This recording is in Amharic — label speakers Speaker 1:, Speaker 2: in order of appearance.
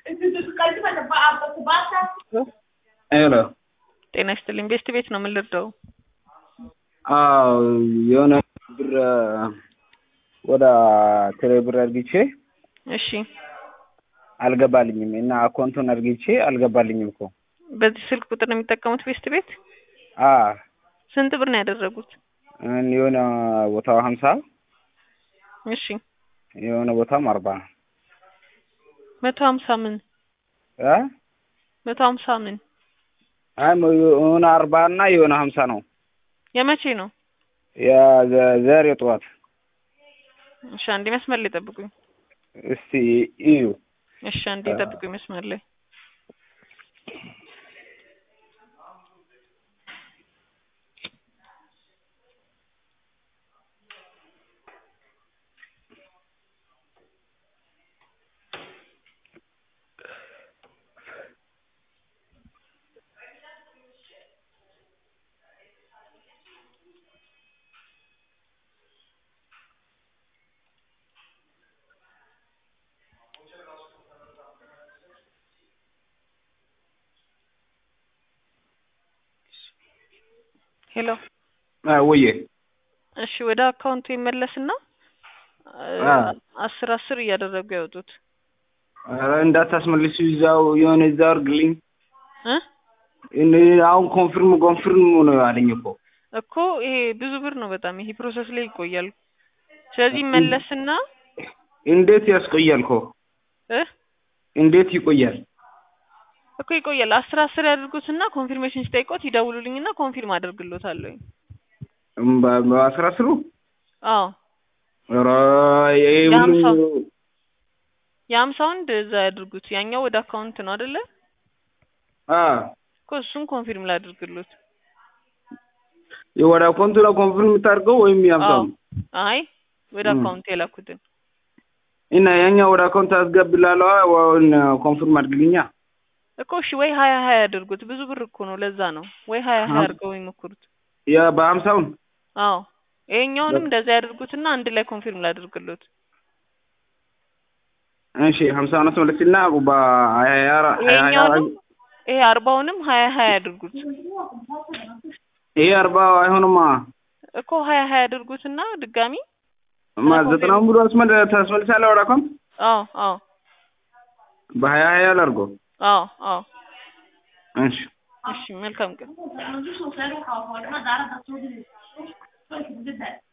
Speaker 1: ሄሎ
Speaker 2: ጤና ይስጥልኝ። ቤስት ቤት ነው ምን ልርዳው?
Speaker 1: አዎ የሆነ ብር ወደ ቴሌ ብር አድርግቼ
Speaker 2: እሺ
Speaker 1: አልገባልኝም እና አካውንቱን አድርግቼ አልገባልኝም እኮ
Speaker 2: በዚህ ስልክ ቁጥር ነው የሚጠቀሙት ቤስት ቤት?
Speaker 1: አ
Speaker 2: ስንት ብር ነው ያደረጉት?
Speaker 1: የሆነ ቦታው ሀምሳ
Speaker 2: እሺ
Speaker 1: የሆነ ቦታም አርባ
Speaker 2: መቶ ሀምሳ ምን
Speaker 1: እ
Speaker 2: መቶ ሀምሳ ምን
Speaker 1: አይ የሆነ አርባ እና የሆነ ሀምሳ ነው
Speaker 2: የመቼ ነው?
Speaker 1: የዛሬ ጠዋት
Speaker 2: እሺ አንዴ መስመር ላይ ጠብቁኝ።
Speaker 1: እስቲ እዩ
Speaker 2: እሺ አንዴ ጠብቁኝ መስመር ላይ ሄሎ
Speaker 1: ወዬ
Speaker 2: እሺ ወደ አካውንቱ ይመለስና አስር አስር እያደረጉ ያወጡት
Speaker 1: ኧረ እንዳታስመልሱ እዛው የሆነ እዛው አድርግልኝ
Speaker 2: እ
Speaker 1: እኔ አሁን ኮንፊርም ኮንፊርም ነው ያለኝ እኮ
Speaker 2: እኮ ይሄ ብዙ ብር ነው በጣም ይሄ ፕሮሰስ ላይ ይቆያል። ስለዚህ መለስና
Speaker 1: እንዴት ያስቆያል እኮ
Speaker 2: እ
Speaker 1: እንዴት ይቆያል?
Speaker 2: እኮ ይቆያል። አስር አስር ያድርጉትና ኮንፊርሜሽን ሲጠይቆት ይደውሉልኝና ኮንፊርም አደርግሎታለሁ።
Speaker 1: በ- በአስራ አስሩ
Speaker 2: አዎ
Speaker 1: ኧረ ይሄ ሁሉ
Speaker 2: የሀምሳው የሀምሳውን እንደዛ ያድርጉት። ያኛው ወደ አካውንት ነው አይደለ?
Speaker 1: አ
Speaker 2: እኮ እሱን ኮንፊርም ላድርግሎት።
Speaker 1: ወደ አካውንቱ ነው ኮንፊርም የምታደርገው ወይም ያምሳው?
Speaker 2: አይ ወደ
Speaker 1: ም።
Speaker 2: አካውንት የላኩትን
Speaker 1: እና ያኛው ወደ አካውንት አስገብላለሁ ወይን ኮንፊርም አድርግልኛ።
Speaker 2: እኮ እሺ ወይ ሀያ ሀያ ያድርጉት። ብዙ ብር እኮ ነው ለዛ ነው። ወይ ሀያ ሀያ አድርገው ይሞክሩት።
Speaker 1: ያ በሀምሳውን
Speaker 2: አዎ ይሄኛውንም እንደዛ ያድርጉትና አንድ ላይ ኮንፊርም ላድርግሎት።
Speaker 1: እሺ ሀምሳውን አስመለስና በሀያ
Speaker 2: ይሄኛውንም ይሄ አርባውንም ሀያ ሀያ ያድርጉት
Speaker 1: ይሄ አርባ አይሆንማ
Speaker 2: እኮ ሀያ ሀያ ያድርጉትና ድጋሚ
Speaker 1: ማ ዘጠናውን ብሎ አስመል ታስመልሳለህ ወደ አካውንት
Speaker 2: አዎ አዎ
Speaker 1: በሀያ ሀያ ላድርገው።
Speaker 2: አዎ አዎ
Speaker 1: እሺ
Speaker 2: እሺ መልካም ቀን